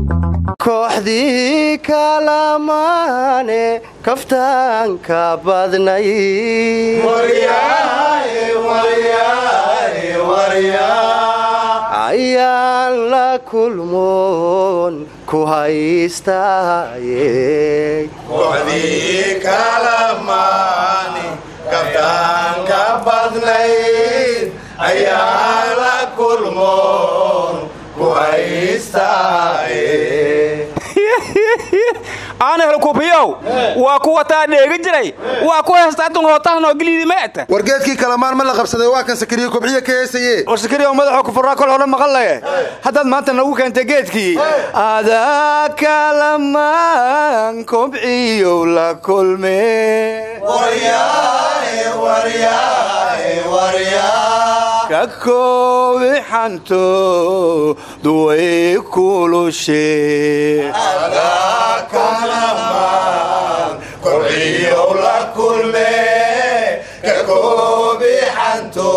kooxdii kalamaane kaftaanka badnay ayaan la kulmoon ku haystaaye kooxdii kalamaani kaftaanka badnayd ayaa la kulmoon ku haystaaye aan helkubiyow waa kuwa taa dheegi jiray waa ku heestaatun hootahanoo geliidi meeta wargeedkii kalamaan ma la qabsaday waa kan sakariye kobciye ka heesaye war sakariya madaxoo kufuraa kol hore maqan leh haddaad maanta nagu keentay geedkii adaa kalamaan kobciyow la kulme ka koobi xanto duway kulushe kobciyow la kulme ka koobi xanto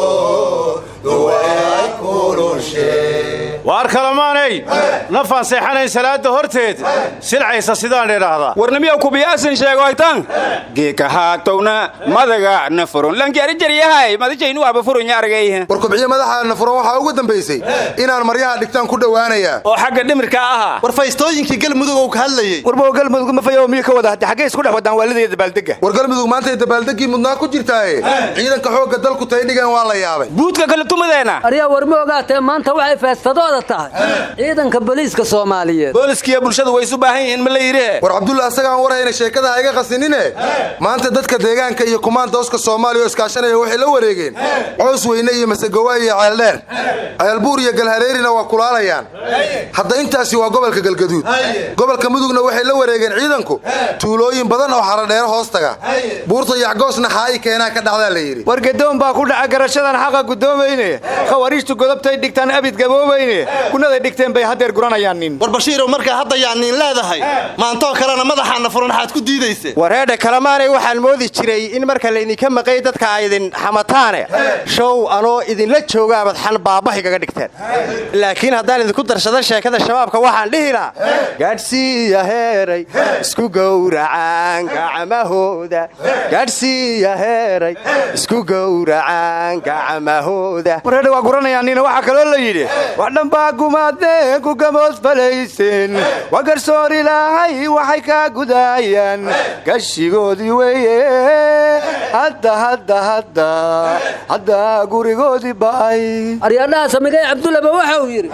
duway kulushe waar kalamaanay nafaan seexanayn salaada horteed silcaysa sidaan idhaahdaa warnamiyow kubiyaasin sheegoytan geeka haatowna madaga na furun lankiarijaryahay madajaynu waaba furunya argayha war kobciye madaxaana furan waxaa ugu dambaysay inaan maryaha dhigtaan ku dhowaanayaa oo xagga dhimirka ahaa war faystooyinkii galmudug ou ka hadlayey warba galmudug ma fayo miyo ka wada hadde xaggay isku dhex wadaan waalideeda dabaaldega war galmudug maantay dabaaldegii mudnaa ku jirtaaye ciidanka xoogga dalku tay dhigaan waa la yaabay buudka kala tumadeena aryaa war ma ogaatee maanta waxay feestadooda tahay ciidanka booliiska soomaaliyeed booliskiiyo bulshadu way isu baahan yihiin ma la yidhi war cabdulla asagaan warhayna sheekada ha iga qasinine maanta dadka deegaanka iyo kumaandooska soomaaliya oo iskaashanaya waxay la wareegeen coos weyne iyo masegowa iyo ceeldheer ceelbuur iyo galhareerina waa kulaalayaan hadda intaasi waa gobolka galgaduud gobolka mudugna waxay la wareegeen ciidanku tuulooyin badan oo xaradheero hoos taga buurta yacgoosna xaa'i keenaa ka dhacdaa la yidhi war gadoon baa ku dhaca garashadan xaqa guddoomayne khawariijtu godobtay dhigtaan abid gaboobayne gunaday dhigteen bay haddeer guranayaan nin war bashiirow markaa hadda yaaniin leedahay maantoo kalena madaxaana furan waxaad ku diidaysa wareedha kalamaanay waxaan moodi jiray in marka laydinka maqay dadka aydin xamataane show anoo idinla joogaabad xan baabahaygaga dhigteen laakiin haddaan idinku darsado sheekada shabaabka waxaan dhihi lahaa gaadhsiiya heeray isku gowracaan gacmahooda gaadhsiiya heeray isku gowracaan gacmahooda wareedha waa guranayaan nina waxaa kaloo la yidhi wax dhanbaa gumaadeen ku gamoos falaysen waa garsoor ilaahay waxay kaa gudaayaan gashigoodii weeye hadda hadda hadda hadda gurigoodii ba'ay aryaadhaha samigay cabdullaba waxa uu yidhi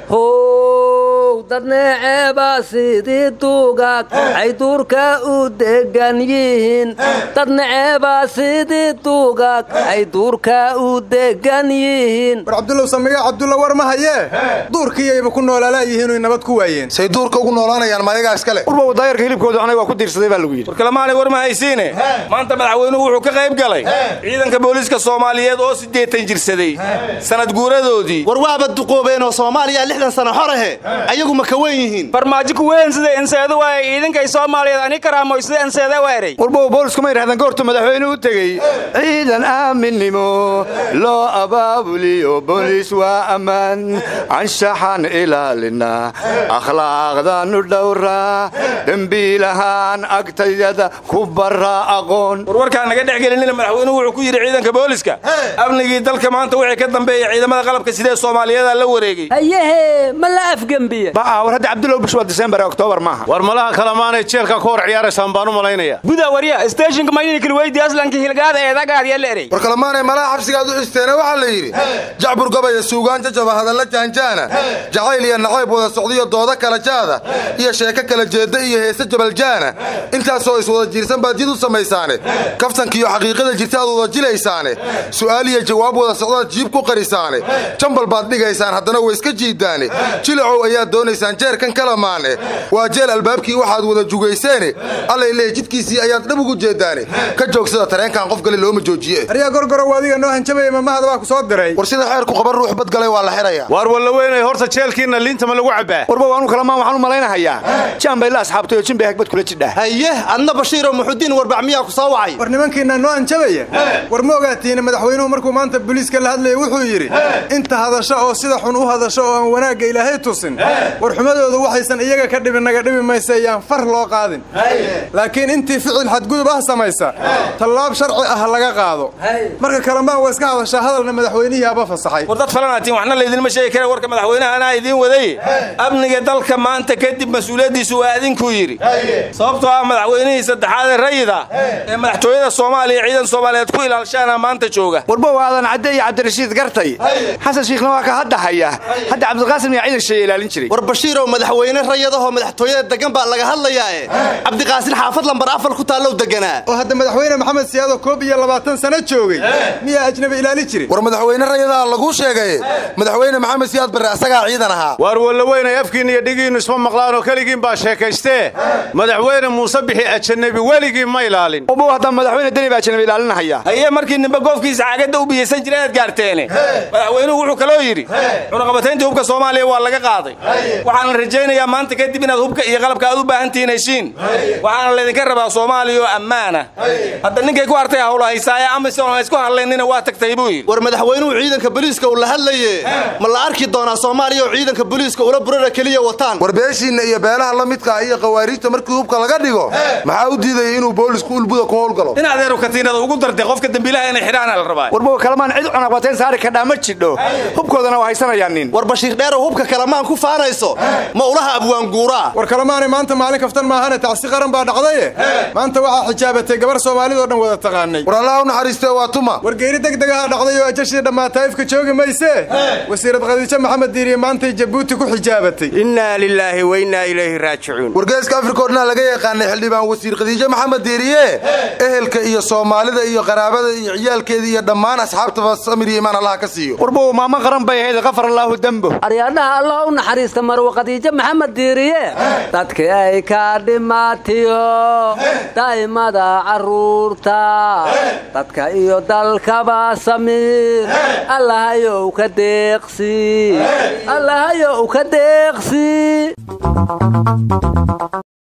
how dadneeceebaa sidii duugaag ay duurka u degan yihiin dadneceebaa sidii duugaag ay duurka u degan yihiin war cabdullow samiga cabdulla war ma hayee duurkiiyayba ku noolaalaayihiinoy nabad ku waayeen say duurka ugu noolaanayaan mayagaa iskale urba daayarka hilibkooda aniga waa ku diirsaday baa lagu yidhi war kalamaanay war ma haysiine maanta madaxweynuhu wuxuu ka qayb galay ciidanka booliiska soomaaliyeed oo siddeetan jirsaday sanad guuradoodii war waaba duqoobeen oo soomaaliya lixdan sano xorahe ayagu ma ka weyn yihiin farmaajo ku weyn sida enseedo waay ciidankay soomaaliyeed ani karaamoy sida enseede weeray warba boolisku ma yidhahdaan goortu madaxweyne u tegey ciidan aaminnimo loo abaabuliyo boolis waa ammaan anshaxan ilaalina akhlaaqdaanu dhowraa dembiilahaan agtayada ku barra aqoon warwarkaan naga dhex gelinina madaxweynuhu wuxuu ku yidhi ciidanka booliska amnigii dalka maanta wixii ka dambeeya ciidamada qalabka sidee soomaaliyeeda la wareegay hayehe ma la afgembiye baa war hadda cabdulow bish waa disembar ee oktoobar maaha war malaha kalamaanay jeelka ku hor ciyaaraysaan baan u malaynaya buda warya steeshinka mayninkil weydi aslanka hilgaada eedagaad ya leerey war kalamaanay malaha xabsigaad u xisteene waxaa la yidhi jacbur gabaya suugaan jajaba hadalla jaanjaana jacayl iyo nacayb wada socdiyo dooda kala jaada iyo sheeko kala jeedda iyo heese jabaljaana intaasoo iswada jiirsan baad jid u samaysaane kaftankiiyo xaqiiqada jirta aad wada jilaysaane su'aal iyo jawaab wada socdaad jiib ku qarisaane jambal baad dhigaysaan haddana way iska jiidaane jilacow ayaad doonaysaan jeerkan kalamaane waa jeel albaabkii waxaad wada jugayseene allay leey jidkiisii ayaad dhab ugu jeedaane ka joogsada tareenkan qof gale looma joojiye aryaa gorgorow adiga noo hanjabaya mamahada waa ku soo diray war sida xeerku qaban ruux badgalay waa la xidhaya waar walla weynay horta jeelkiinna liinta ma lagu cabbaa warba waanu kalamaan waxaan u malaynahayaa jaan bay la asxaabtay oo jinbay hagbad kula jidhaa haye adna bashiiroo muxudiin warbac miyaa ku soo wacay war nimankiinna noo hanjabaya war ma ogaatiina madaxweynuhu markuu maanta booliiska la hadlayay wuxuu yidhi inta hadasho oo sida xun u hadasho oo aan wanaagga ilaahay tusin warxumadoodu waxaysan iyaga ka dhibin naga dhibi maysa ayaan far loo qaadin laakiin intii ficil xadgudub ah samaysa tallaab sharci ah laga qaado marka kalamaan waa iska hadashaa hadalna madaxweynihii aba fasaxay war dad falanaatiin waxna laydinma sheegi kara warka madaxweynaha anaa idiin waday amniga dalka maanta kadib mas-uuliyaddiisu waa idinkuu yidhi sababtoo ah madaxweynihii saddexaad ee rayida ee madaxtooyada soomaaliya ciidan soomaaliyeed ku ilaalshaana maanta jooga warbow aadan cadde iyo cabdirashiid gartay xasan shiikhna waa ka hadda haya hadda cabdiqaasim iyo ciidan sheeye ilaalin jiray war bashiirow madaxweyne rayadahoo madaxtooyada degan baa laga hadlayaae cabdiqaasin xaafad lambar afar ku taallow deganaa oo hadda madaxweyne maxamed siyaado koob iyo labaatan sano joogay miyaa ajnabi ilaali jirin war madaxweyne rayadaha laguu sheegay madaxweyne maxamed siyaad barre asagaa ciidan ahaa waar wallaweynay afkiinna iyo dhigiinnu isma maqlaanoo keligiin baa sheekaystee madaxweyne muuse bixi ajanabi weligii ma ilaalin ubow hadda madaxweyne deni baa ajnabi ilaalinahaya haye markii nimbe goofkiisa caagadda u biyeysan jira inaad gaarteene madaxweynuhu wuxuu kaloo yidhi cunaqabatayntii hubka soomaaliya waa laga qaaday waxaana rajaynayaa maanta kadib inaad hubka iyo qalabka aad u baahan tihiin heshiin waxaana laydinka rabaa soomaaliya oo ammaana hadda ninkay ku hartay hawla haysaaye amisom ha isku hadlaynina waa tagtay buu yidhi war madaxweynuhu ciidanka boliiska uu la hadlaye ma la arki doonaa soomaaliya oo ciidanka boliiska ula burara keliya wataan war beeshiinna iyo beelaha la midka iyo khawaariijta markii hubka laga dhigo maxaa u diidaya inuu boolisku ulbuda ku howlgalo in adeeru katiinada ugu dartay qofka dembiilaha inay xidhaana la rabaa warbow kalamaan cid cunaqbatayn saari kadhaa ma jidho hubkoodana waa haysanayaan nin war bashiir dheerow hubka kalamaan ku faanayso ma ulaha abwaanguuraa war kalemaanay maanta maalin kaftan maahane tacsi qaran baa dhacdaye maanta waxaa xijaabatay gabar soomaalidoo dhan wada taqaanay war allaha u naxariistee waa tuma war geeri degdegaha dhacday oo ajashii dhammaataa ifka joogi maysee wasiirad khadiijo maxamed diiriye maantay jabuuti ku xijaabatay innaa lilaahi wa innaa ilayhi raajicuun wargeeska afrika o dhanaa laga yaqaanay xildhibaan wasiir khadiijo maxamed diiriye ehelka iyo soomaalida iyo qaraabada iyo ciyaalkeeda iyo dhammaan asxaabtaba samir iyo imaan allaha ka siiyo warbow maamo qaran bay ahayd kafar allaahu dembo aryaadhaha allah u naxariista marwa khadiijo maxamed diiriye dadkii ay ka dhimaatiyo daa'imada carruurta dadka iyo dalkaba samiir allahayow ka deeqsi allahayow ka deeqsi